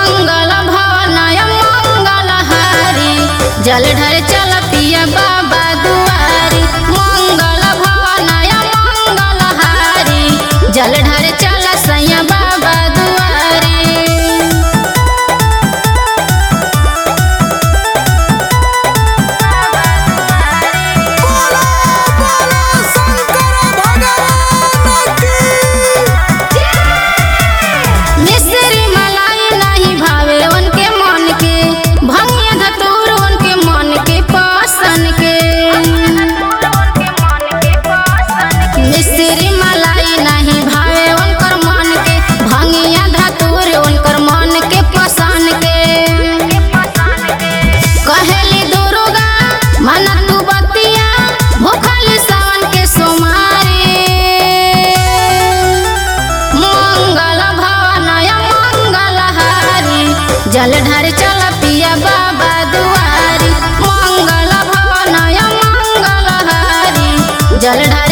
मंगल भवनय मंगल हारी जल ढर चल पिया बाबा दुआरी मंगल भवनय मंगल हारी जल ढर चल सैया बाबा दुआरी बोलो बोलो शंकर भगवान की मिश्री मलाई नहीं भावे उनके मन के भंगिया धतूर उनके मन के पसन के मिश्री मलाई नहीं भावे उनकर मन के भंगिया धतूर उनकर मन के पसन के कहेली दुर्गा मन तू बतिया भूखली सावन के सोमारी मंगल भवनय मंगल हारी जल ढर चल पिया बाबा दुआरी मंगल भवनय मंगल हारी जल ढर